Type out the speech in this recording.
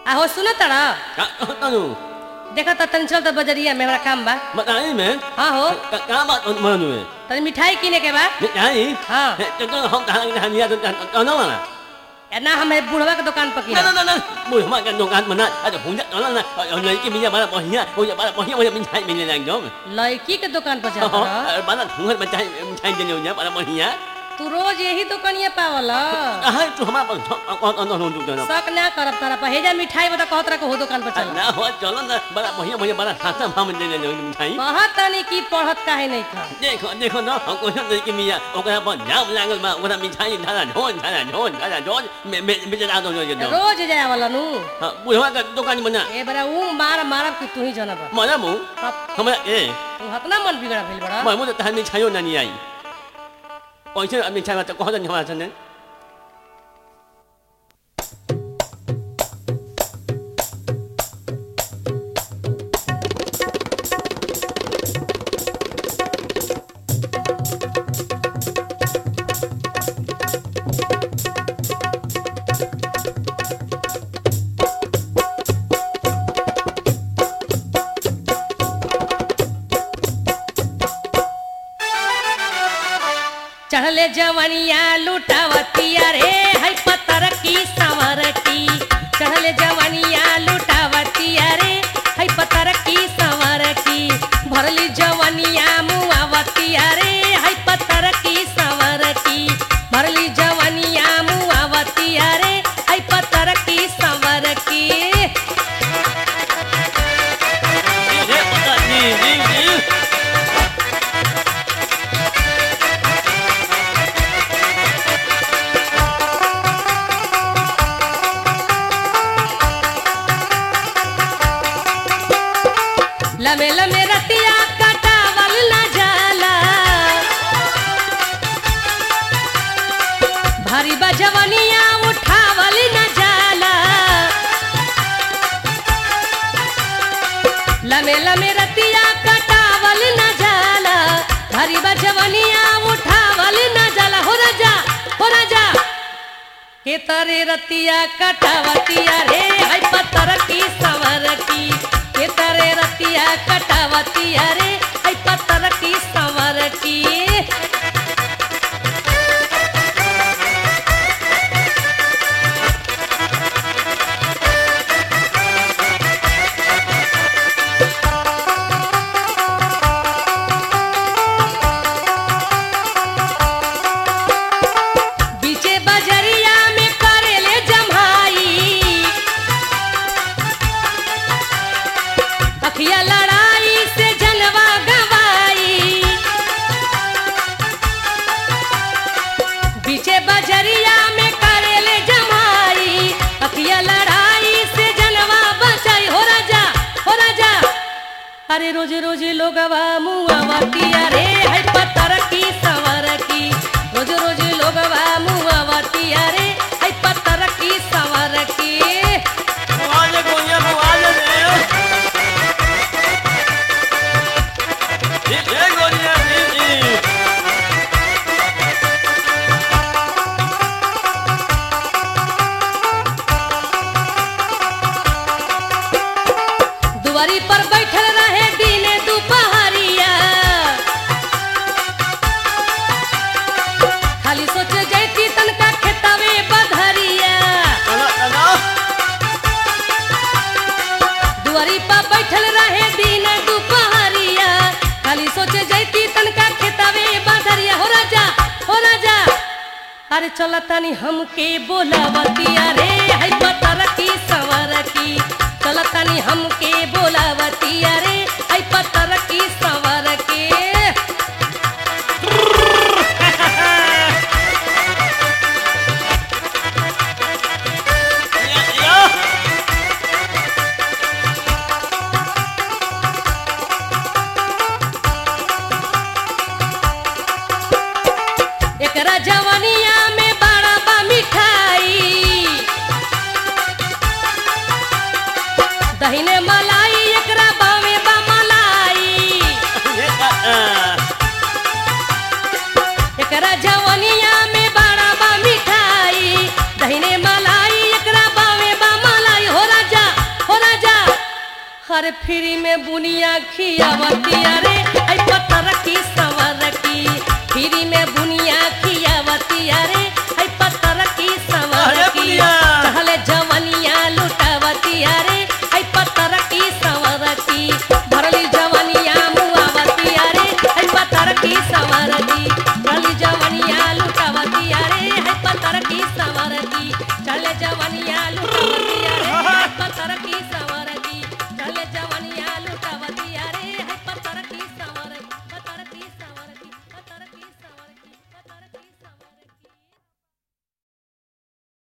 आहो सुनो तड़ा का तनु देखा त तनी चल त बजरिया में हमरा काम बा बताई में हाँ हो का का बात मनु है तनी मिठाई किने के बा मिठाई हाँ। तो तो हम कहां कहां निया तो तो ना ना या ना हम बुढ़वा के दुकान पर ना किना ना ना मुझे हमारे का दुकान मना अरे हुंजा ना ना और लड़की मिया बड़ा बढ़िया हो जा बड़ा बढ़िया मुझे मिठाई मिलने लग जाओ लड़की के दुकान पर जाता रह। और बड़ा हुंगर मिठाई मिठाई देने हो जा बड़ा बढ़िया तू रोज यही दुकानिया पावल हां तू हमारा कौन कौन कौन तू ना शक ना करब तारा पर हेजा मिठाई बता कहत रह हो दुकान पर चल ना हो चलो ना बड़ा बढ़िया मुझे बड़ा सासा हम देने ले मिठाई कहत तनी की पढ़त काहे नहीं खा देखो देखो ना हम को लड़की मिया ओकरा पर जाम लागल बा ओकरा मिठाई धारा ढोन धारा ढोन धारा ढोन में में बेचना दो जो दो रोज जाए वाला नु हां बुढ़वा का दुकान बना ए बड़ा ऊ मार मारब कि तू ही जानब मरा मु तब हमरा ए तू हतना मन बिगड़ा भेल बड़ा मैं मुझे तहन मिठाइयो ना नहीं आई पैसे मिठाई में तो कहो तो हमारा सने चढ़ले जवनिया लुटावतिया रे है पत्थर की संवर की चढ़ले जवनिया लुटावतिया रे है पत्थर की संवर की भरली जवनिया मुआवतिया रे है पत्थर की संवर की भरली जवनिया मुआवतिया रे है पत्थर की संवर की ये पता नहीं नहीं नहीं लमे लमे रतिया कटावल न जाला भारी बजवनिया उठावल न जाला लमे लमे रतिया कटावल न जाला भारी बजवनिया उठावल न जाला हो राजा हो राजा के तरे रतिया कटावतिया रे है पत्थर की सवर की के तरे रतिया कटावतिया रे है पत्थर की सवर की बीचे बजरिया में करेले जमाई अखिया लड़ाई से जनवा गवाई बीचे बजरिया में करेले जमाई अखिया लड़ाई से जनवा बचाई हो राजा हो राजा अरे रोज रोज लोगवा मुआवतिया रे है पत्थर की सवर की रोज रोज लोगवा मुआवतिया रे है पत्थर की सवर की आवाज को ये आवाज है ये ये गोलियां ये ये दुआरी पर बैठल रहे दिने दुपहरिया खाली सोच जैती तनका खेतवे बधरिया चलो चलो दुआरी पर बैठल रहे दिन दुपहरिया खाली सोचे जैती तनका खेतवे बधरिया हो राजा हो राजा अरे चल तनी हमके बोलावतिया रे है पतर की सवर की चल तनी हमके बोलावतिया रे है पतर की सवर की ये ये एकरा जवनिया में बड़ा बा मिठाई दहिने मलाई एकरा बावे बा मलाई ये का एकरा जवनिया में बड़ा बा मिठाई दहिने मलाई एकरा बावे बा मलाई हो राजा हर फ्री में बुनिया खियावतिया रे आई पतर की सवर की